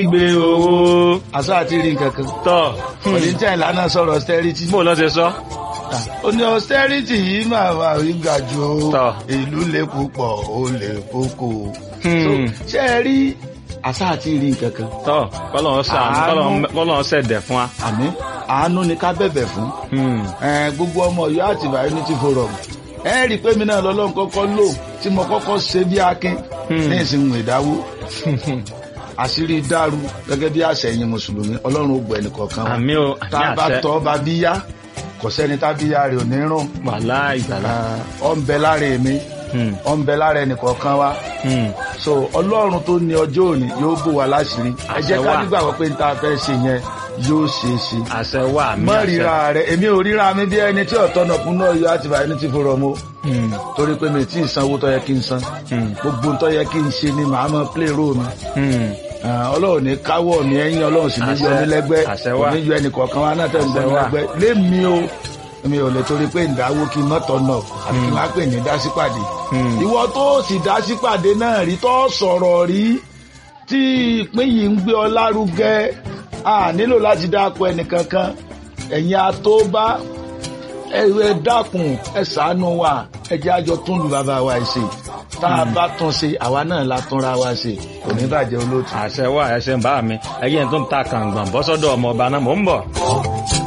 gbé owó àṣà àti rí nǹkan kan tọ̀ oníjà ìlànà sọ̀rọ̀ austerity bó lọ́ ṣe sọ. ó ní austerity yìí máa wà rí ga jù ó Tọ́. ìlú lè púpọ̀ ó lè kókó Hmm. So, ṣé ẹ rí àṣà àti rí nǹkan kan tọ́ kọ́lọ́n sàánú Àánú. kọ́lọ́n- kọ́lọ́n ṣẹ̀dẹ̀ fún wa. àmì àánú ni ká bẹ̀bẹ̀ fún Hmm. Eh, gbogbo ọmọ Ọ̀yọ́ àtìbà unity forum ẹ rí i pé mi náà lọ́lọ́run kọ́kọ́ lò tí mo kọ́kọ́ ṣe bí akin Hmm. ní ìsìnkú ìdáwó àṣírí dàrú gẹ́gẹ́ bí àṣẹyìn mùsùlùmí ọlọ́run ó gbọ́ ẹnìkọ̀ọ̀kan wa àmì o tá àmì a bá àṣẹ tọ́ bá bí yá kò sẹ́ni tá bí yá rẹ̀ ò ní rùn wàhálà ìgbàlá. ọ ń bẹ lára èmi Hmm. ọ ń bẹ lára ẹnìkọ̀ọ̀kan wa Hmm. so ọlọ́run tó ní ọjọ́ òní yóò bò wá láṣìírí ẹ jẹ́ Àṣẹ ká wà. nígbàgbọ́ pé n ta fẹ́ ṣe yẹn yóò ṣeé ṣe àṣẹ wà àmì mọ àṣẹ. ríra rẹ èmi ò ríra mi bí ẹni tí ọ̀tọ̀ náà kún náà yọ àti bàyẹ̀ ní ti fọ̀rọ̀ mo Hmm. torí pé mi tí ì sanwó tó yẹ kí n san Hmm. gbogbo tó yẹ kí n ṣe ni màá mọ play role mi Hmm. Ah, ọlọ́run ní káwọ́ mi ẹ̀yìn ọlọ́run sì ní yọ Àṣẹ- mí lẹ́gbẹ́ àṣẹ kò wà. ní yọ ẹnì kọ̀ọ̀kan wa náà tẹ̀ ń gbọ́ Àṣẹ mi wà. lẹ́gbẹ́ lémi o mi ò lè torí pé ìdáwó kí n mọ́tọ̀ náà àti kí n má pè ní dásípàdé Hmm. ìwọ tó sì dásípàdé náà rí tó sọ̀rọ̀ rí tí ìpín yìí ń gbé ọ lárugẹ a nílò láti dáko ẹnìkankan ẹ̀yin atóbá ẹ ẹ dákun ẹ ṣàánú wa ẹ jẹ́ àjọ tún lu bàbá wa ẹ ṣe tá a bá tún ṣe àwa náà la túnra wa ṣe kò ní bàjẹ́ olóòtú. àṣẹ wà ẹṣẹ ń bá mi ẹyẹ tó ń ta kàǹgbọ̀n bọ́sọ́dọ̀ ọmọ ọba náà mò ń bọ̀.